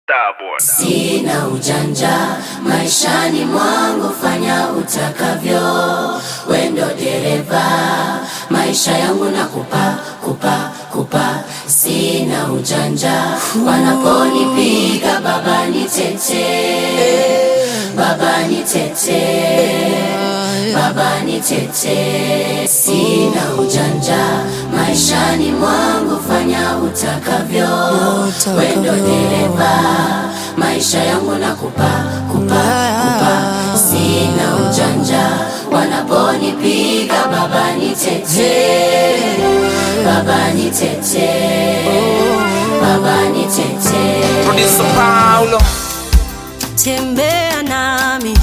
Starboy. Sina ujanja maishani mwangu, fanya utakavyo, wendo dereva maisha yangu na kupa kupa kupa. Sina ujanja wanaponipiga, baba nitete, baba nitete, baba nitete. Sina ujanja maishani mwangu, fanya utakavyo, wendo dereva maisha yangu na kupa kupa kupa. Sina ujanja wanaponipiga, baba nitete, baba nitete, baba nitete. Producer Paulo. tembea nami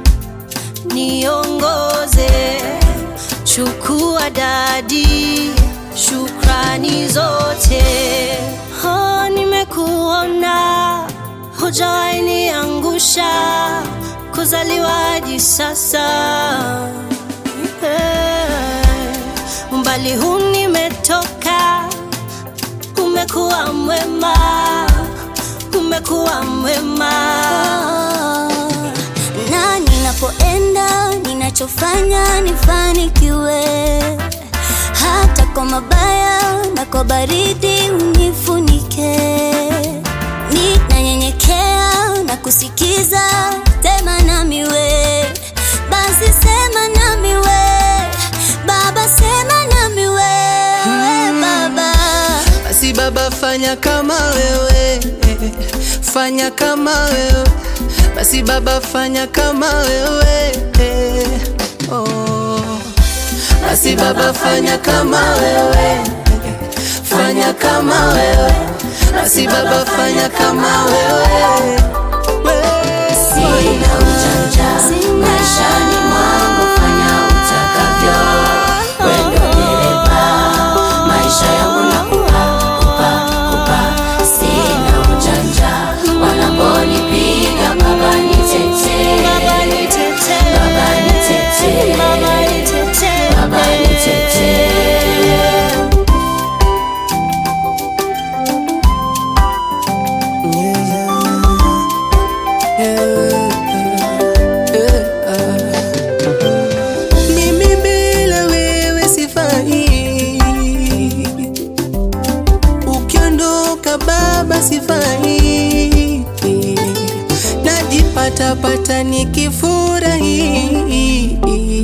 niongoze, chukua dadi, shukrani zote. Oh, nimekuona hujawahi niangusha, kuzaliwa hadi sasa Eh, umbali huu nimetoka, umekuwa mwema, umekuwa mwema. na ninapoenda ninachofanya nifanikiwe, hata kwa mabaya na kwa baridi unifunike. Ninanyenyekea na kusikiza, sema nami we, basi sema nami we, Baba sema nami we, Baba. Basi Baba, fanya kama wewe, fanya kama wewe. Basi Baba, fanya kama wewe. Oh. Basi Baba, fanya kama wewe, fanya kama wewe. Basi Baba, fanya kama wewe. Sina ujanja maishani mwangu, fanya utakavyo, wendo dereva maisha yangu na kupa kupa kupa. Sina ujanja wanaponipiga, baba nitete, Baba nitete, baba nitete, Baba nitete, baba nitete. Mimi bila wewe sifai, ukiondoka Baba sifai, najipata pata nikifurahi,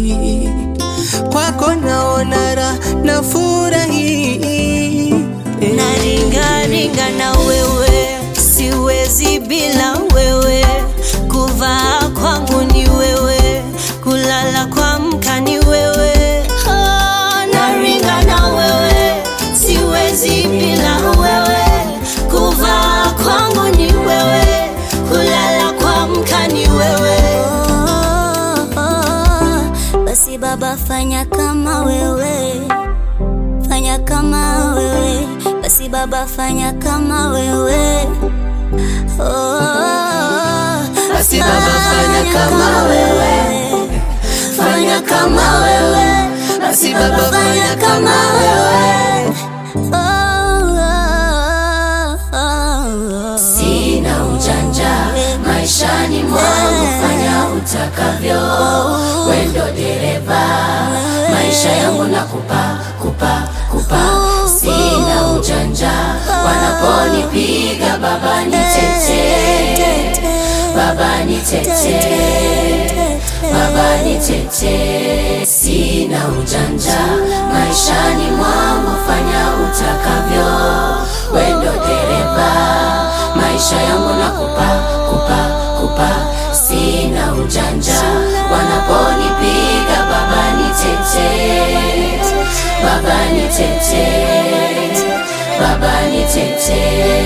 kwako naona raha na furahi naringaringa na wewe, siwezi bila wewe, kuvaa kwangu ni wewe, kulala kuamka ni wewe. Oh, naringa na wewe, siwezi bila wewe, kuvaa kwangu ni wewe, kulala kuamka ni wewe. Oh, oh, basi Baba fanya kama wewe, fanya kama wewe, basi Baba fanya kama wewe. Oh, Basi Baba, fanya kama wewe, fanya kama wewe. Basi Baba, fanya kama wewe. Oh, oh, oh. Sina ujanja maishani mwangu, fanya utakavyo, wendo dereva maisha yangu na kupa kupa kupa. Sina ujanja wanaponipiga, baba nitete, baba nitete, baba nitete. Sina ujanja maishani mwangu, fanya utakavyo, wendo dereva maisha yangu na kupa kupa kupa. Sina ujanja wanaponipiga, baba nitete, baba nitete, baba nitete.